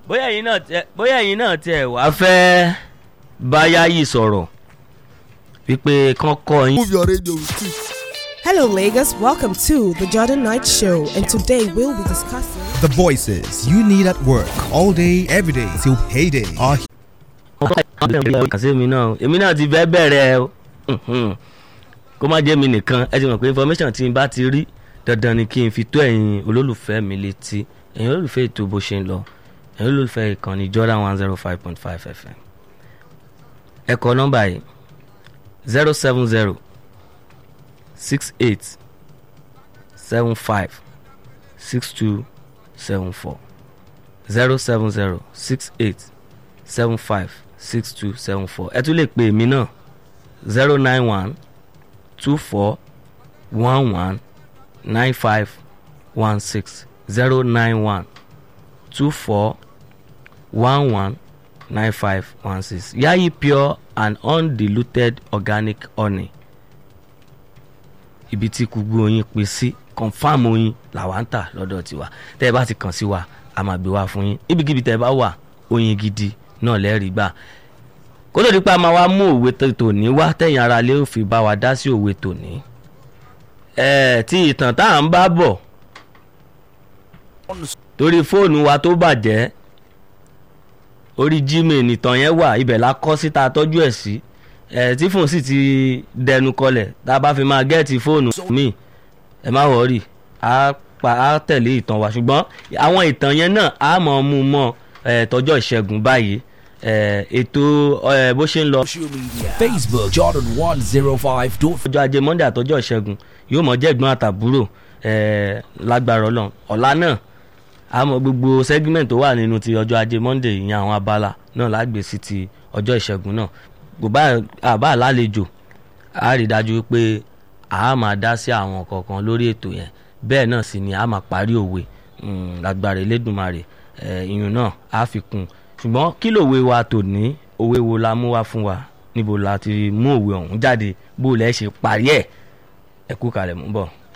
bóyá ẹ̀yin náà tẹ bóyá ẹ̀yin náà tẹ wá fẹ́ báyá yìí sọ̀rọ̀ wípé kán kọ́ yín. Move your radio with it. Hello, Lagos. Welcome to the Jordan Knight Show, and today we'll be discussing. The voices you need at work all day, every day till payday are kàṣẹ́ mi náà èmi náà ti fẹ́ bẹ̀rẹ̀ o Mhm. kó má jẹ́ mi nìkan ẹ ti mọ̀ pé information tí n bá ti rí dandan ni kí n fi tó ẹ̀yin olólùfẹ́ mi létí ẹ̀yin olólùfẹ́ ètò bó ṣe ń lọ ẹ̀yin olólùfẹ́ ìkànnì Jordan one zero five point five FM ẹ kọ nọ́mbà yìí zero seven zero six eight seven five six two seven four zero seven zero six eight seven five six two seven four ẹ tún lè pè mí náà zero nine one two four one one nine five one six zero nine one two four one one nine five one six yayi pure and undiluted organic honey ibi tí gbogbo oyin pín sí confam oyin làwa ń tà lọ́dọ̀ tiwa tẹ́ ẹ bá ti kàn sí wa a máa gbé wá fún yín ibikíbi tẹ́ ẹ bá wà oyin gidi náà lẹ́rìí gbà kó tó di pa máa wá mú òwe tó- tòní wá tẹ̀yìn ara lé òfin bá wa dá sí òwe tòní ẹ̀ẹ́ tí ìtàn tá à ń bá bọ̀ torí fóònù wa tó bàjẹ́ orí gmail nìtàn yẹn wà ibẹ̀ la kọ́ síta tọ́jú ẹ̀ sí ẹ̀ tí fóònù sì ti dẹnu kọlẹ̀ tá a bá fi máa gẹ́ẹ̀tì fóònù míì ẹ má wọrí á pa á tẹ̀lé ìtàn wa ṣùgbọ́n àwọn ìtàn yẹn náà á mọ̀ ọ́ mú un mọ́ ẹ̀ tọjọ́ ìṣẹ́gun báyìí ẹ̀ ètò ẹ̀ bó ṣe ń lọ Social media. Facebook Jordan 105. ọjọ́ ajé monday àtọjọ́ ìṣẹ́gun yóò mọ̀ jẹ́ ẹ̀gbọ́n àtàbúrò ẹ̀ lágbára ọlọ́run ọ̀la náà àmọ́ gbogbo segment tó wà nínú ti ọjọ́ ajé monday ìyẹn àwọn abala náà lágbè sí ti ọjọ́ ìṣẹ́gun náà kò bá àbá àlálejò a rí i dájú pé a máa dá sí àwọn kọ̀ọ̀kan lórí ètò yẹn bẹ́ẹ̀ náà sì ni a máa parí òwe mm, lágbára elédùnmarè ẹ̀ ìyún náà á fi kún un ṣùgbọ́n kí lòwe wa tòní òwe wo la mú wá fún wa níbo la ti mú òwe ọ̀hún jáde bó lẹ́ ṣe parí ẹ̀ ẹ kú kalẹ̀ mú bọ̀.